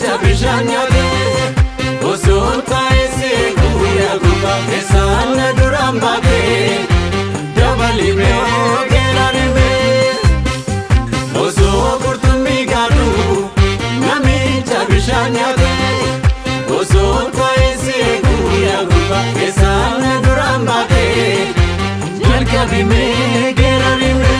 namicha bishaan nyaate osoo taa'ee guyyaa gubbaa keessaan na duraan baate dabalimee geerarimee osoo qurxummii gaadhu namicha bishaan nyaate osoo taa'ee guyyaa gubbaa keessaan na duraan baate jalqabimee geerarimee.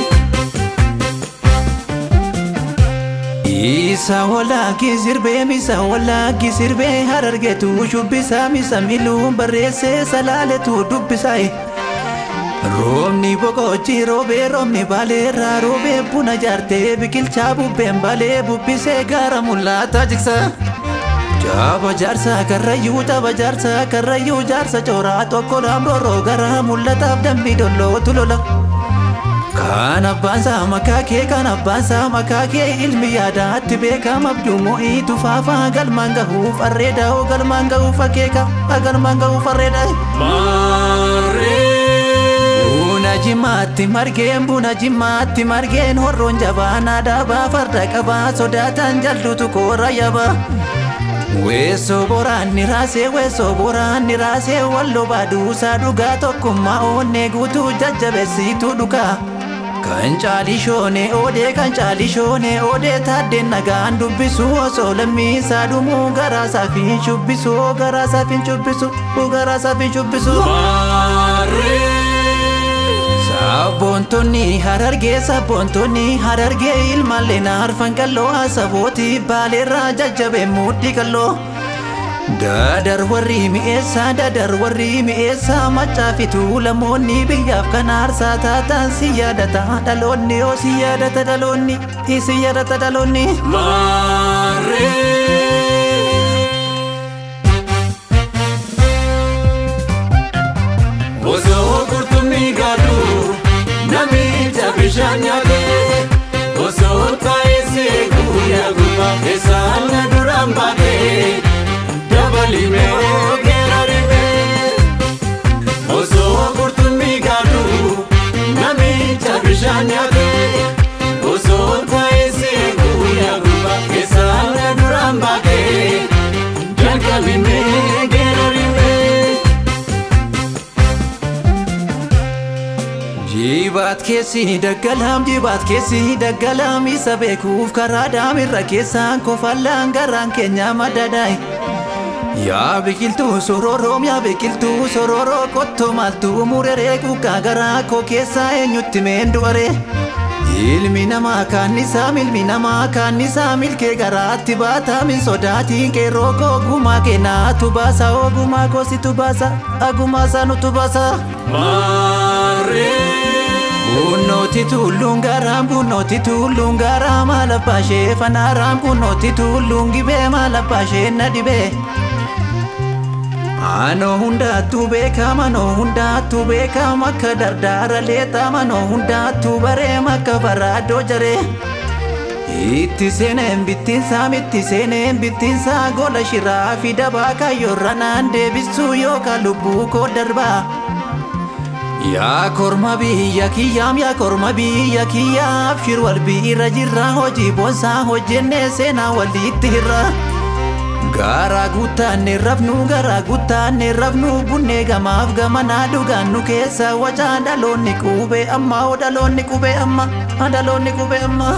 Isa walaaki sirbee misa walaaki sirbee harargeetu shubbisaa misa miluun barreessee salaaletu dubbisaa Roobni boqochi roobee roobni baaleerraa roobee buna jaartee biqilchaa bubbeen balee bubbisee gaara mul'ata jigsa. Jaaba jaarsa karrayyuu jaaba jaarsa karrayyuu jaarsa cooraa tokko laamrooroo gara mul'ataaf dambii dollootu lola. Kan abbaan isaa makaa kee kan abbaan isaa makaa kee ilmi yaadaatti beekama abjuumoo iitu faafaa galmaan gahuuf arreeda oo galmaan gahuuf akeeka galmaan gahuuf arreeda. Buna jimaatti margeen buna jimaatti margeen horroon jabaa naadaabaa farda qabaa sodaatan jalduutu koora yabaa. Weessoo boraanni raasee weessoo boraanni raasee walloo baaduusaa dhugaa tokkummaa oonnee guutuu jajjabeessituu dhugaa. Kan caalishoone oodee kan caalishoone oodee taaddeen nagaan dubbisu osoo lammiisaa dhumuu garaasaa fi shubbisu garaasaa fi shubbisu garaasaa fi shubbisu. Sabboontonni harargee sabboontonni harargee ilmaallee naarfan qalloo sabooti baaleerraa jajjabee mudhii qalloo. Dadar warri mi'eessaa dadar warri mi'eessaa machaa fi tuulamoonni biyyaaf kan aarsaa taatan si yaadata dhaloonni oo si yaadata dhaloonni si yaadata dhaloonni. Osoo qurxummii gaadhu namicha bishaan nyaate osoo taa'ee guyyaa gubbaa keessaan na duraan baate dabalimee geerarimee osoo qurxummii gaadhu namicha bishaan nyaate osoo taa'ee guyyaa gubbaa keessaan na duraan baate jalqabimee geerarimee. Jibaat keessi daggalaam jibaat keessi daggalaam isa beekuuf karaa daamirra keessaan kofallaan garaan keenya madadaay. Yaa biqiltuu sororoom yaa biqiltuu sororoo qottoo maaltuu mureree kukaa garaa koo keessaa eenyutti meen du'aree. Ilmi namaa kaannisaa ilmi namaa kaannisaa milkee garaatti baataa min sodaatiin qeerroo koo ogumaa kennaatu baasa ogumaa koositu baasa agumaa saanutu baasa. Bunnooti tulluun garaan bunnooti tulluun garaa maal abbaa ishee fanaaraan bunnooti tulluun gibee maal abbaa ishee na dhibee. Anoo hundaattuu beekama anoo hundaattuu beekama akka dardaara leexama anoo hundaattuu bareema akka baraadoo jaree. Itti seeneen bittinsaa itti seeneen bittinsaa gola shiraa fi dabaa kaayyoorra naan deebisuu yookaan lubbuu koo darbaa. Yaa korma biyya kiyyaam yaa korma biyya kiyyaaf shir wal biira jirra hojii boonsaa hojjennee seenaa walitti hirra. Garaa guuttaanne rafnu garaa guuttaanne rafnu bunnee gamaaf gamanaa dhugaannu keessa wacaa dhaloonni qubee amma oo dhaloonni qubee amma dhaloonni qubee amma.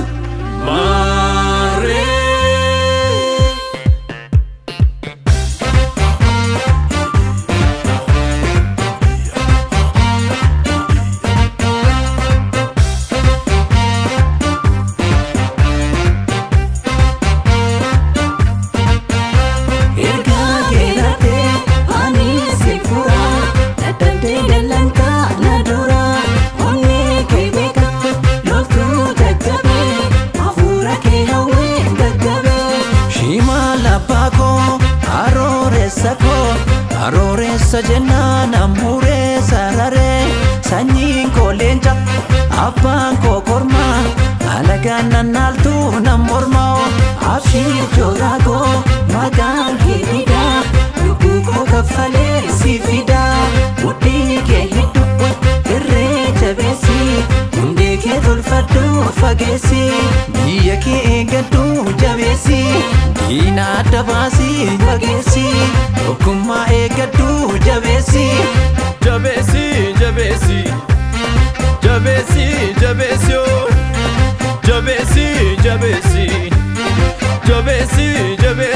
Ergaa keeraatee ani si furaa dadhabdee dallantaa na duraa onnee kee beeka loltuu jajjabee hafuura kee hawwee gaggabee. Shimaal abbaa koo arooressa koo arooressa jennaan ammuuree sararee sanyiin koo leenca abbaan koo kormaa alagaan nannaaltuu nam mormaa Abshii jooraa koo maqaan kee fidaa lubbuu koo kaffalee si fidaa mudhii kee hedduu irree jabeessi hundee kee tolfadhu fageessi biyya kee eeggadhu jabeessi diina adda baasii fageessi tokkummaa eeggadhu jabeessi jabeessi jabeessi jabeessi jabeessi oo jabeessi jabeessi jabeessi jabeessi